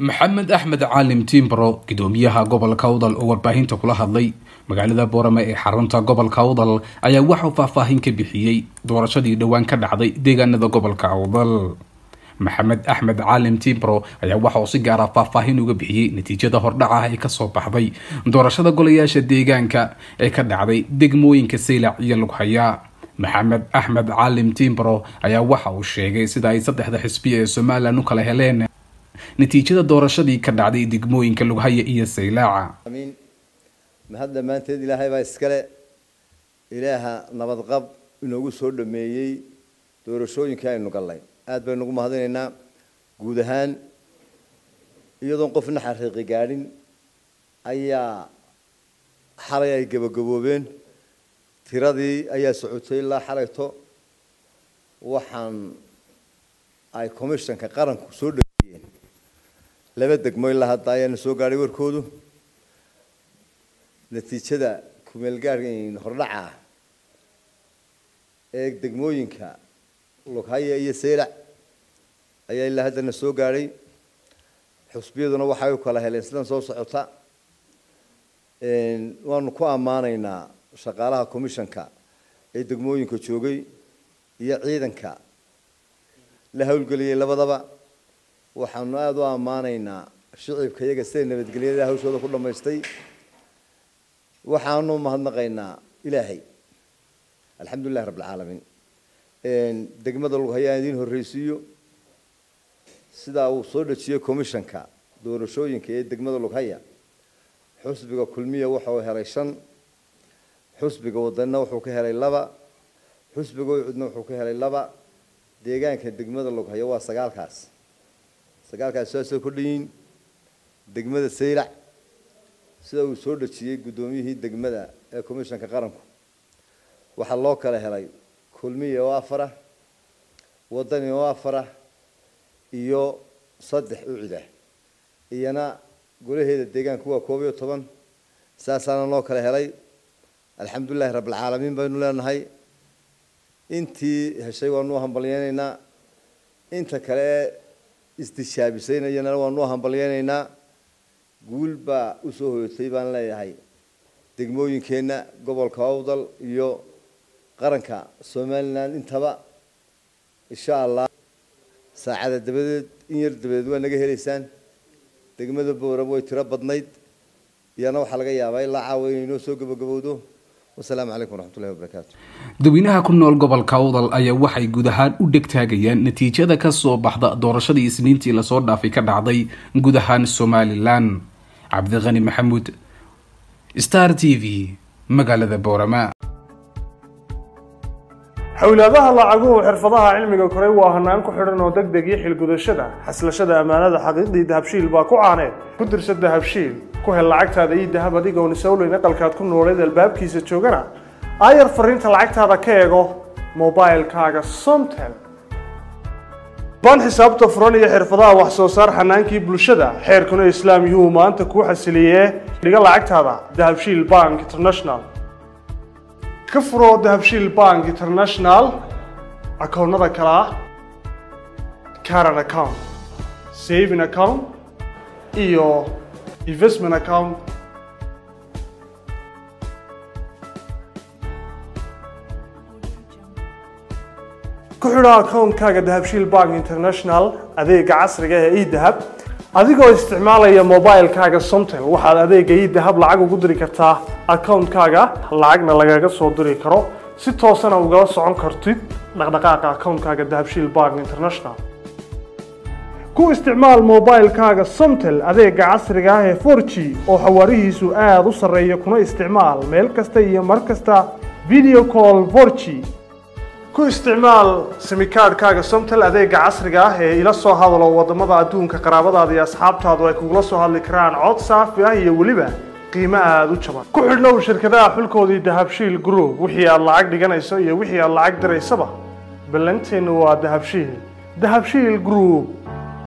maxamed axmed caalim timbro gudoomiyaha gobolka awdal oo warbaahinta kula hadlay magaalada boorame ee xarunta gobolka awdal ayaa waxauu faahfaahin ka bixiyey doorashadii dhowaan ka dhacday deegaanada gobolka awdal maxamed axmed caalim timbro ayaa waxa uu si gaara faahfaahin uga bixiyey natiijada hordhaca ah ee kasoo baxday doorashada golayaasha deegaanka ee ka dhacday degmooyinka saylac iyo lughaya maxamed axmed caalim timbro ayaa waxa uu sheegay sida ay saddexda xisbiya ee somalilan u kala heleen natiijada doorashadii ka dhacday degmooyinka lughaya iyo saylaaca amiin mahad dhammaanteed ilaahay baa iskale ilaaha nabadqab inoogu soo dhameeyey doorashooyinkii aynu gallay aada baynu ugu mahadinaynaa guud ahaan iyadoon qofna xaqiiqi gaadhin ayaa xalay ay gabagaboobeen tiradii ayaa socotay ilaa xalayto waxaan ay commissionka qaranku soo dhameeyeen laba degmo ilaa hadda ayaana soo gaadhay warkoodu natiijada kumeelgaarh hordhaca ah ee degmooyinka lughaya iyo saylac ayaa ilaa haddana soo gaadhay xusbiyaduna waxay u kala heleen sidan soo socota waanu ku ammaanaynaa shaqaalaha commissionka ee degmooyinka joogay iyo ciidanka la howlgeliyey labadaba waxaanu aada u ammaanaynaa shicibka iyaga sida nabadgelyada hawshooda ku dhammaystay waxaanu mahadnaqaynaa ilaahay alxamdulilahi rabb alcaalamiin degmada lughaya aan idiin horreysiiyo sidaa uu soo dhejiyey commissionka doorashooyinka ee degmada lughaya xusbiga kulmiya wuxuu helay shan xusbiga wadanina wuxuu ka helay laba xusbiga ucudna wuxuu ka helay laba deegaanka degmada lughaya waa sagaalkaas sagaalkaas saasoo kordhayiin degmada saylac sida uu soo dhejiyey guddoomiyihii degmada ee commissionka qaranku waxaa loo kala helay kulmiya oo afar ah wadani oo afar ah iyo saddex ucida iyana golaheeda deegaanku waa koob iyo toban saasaana loo kala helay alxamdulilahi rabbilcaalamiin baynu leenahay intii heshay waanu hambalyeynaynaa inta kale ee istishaabisaynayana waanu hambalyeynaynaa guul baa usoo hoyatay baan leeyahay degmooyinkeenna gobolka awdal iyo qaranka somalilan intaba insha allah saacada dabadeed in yar dabadeed waa naga helaysaan degmada boorab way tiro badnayd iyana waxaa laga yaabaa ilaa caawa inay noo soo gabagabowdo wasalaamu calaykum waraxmatullahi wabarakaatu dadweynaha ku nool gobolka awdal ayaa waxay guud ahaan u dhegtaagayaan natiijada kasoo baxda doorashadii isniintii lasoo dhaafay ka dhacday guud ahaan somalilan cabdiqani maxamuud star t v magaalada boorama xowlaadaha lacaguhu xirfadaha cilmiga koray waa hanaan ku xidhan oo deg deg iyo xilgudashada xaslashada ammaanada xaqiiqdii dahabshiil baa ku caaneed ku dirsa dahabshiil ku hel lacagtaada iyo dahab adigoon isowleyn aqalkaad ku nooleed albaabkiisa joogana aayar fariinta lacagtaada ka eego mobilkaaga somtel ban xisaabta furan iyo xirfadaha wax soo saar xanaankii bulshada xeerkuna islaam yuu maanta kuu xasiliyee dhiga lacagtaada dahabshiil bank international ka furo dahabshiil bank international akoonnada kale ah caran account saving account iyo investment account ku xidho akoonkaaga dahabshiil bank international adeega casriga ee edahab adigoo isticmaalaya mobilkaaga somtel waxaad adeega edahab lacag ugu diri kartaa akoonkaaga lacagna lagaga soo diri karo si toosana ugala socon kartid dhaqdhaqaaqa akoonkaaga dahabshiil bank international ku isticmaal mobilkaaga somtel adeega casriga ah ee forg oo xawaarihiisu aada u sarreeya kuna isticmaal meel kasta iyo mar kasta video call forg ku isticmaal simikaadhkaaga somtel adeega casriga ah ee ila soo hadalo wadamada adduunka qaraabadaada iyo asxaabtaadu ay kugula soo hadli karaan cod saafi ah iyo weliba qiimo aada u jaban ku xidhnow shirkadaha xulkoodii dahabshiil group wixii aad lacag dhiganayso iyo wixii aad lacag diraysaba ballanteennu waa dahabshiil dahabshiil group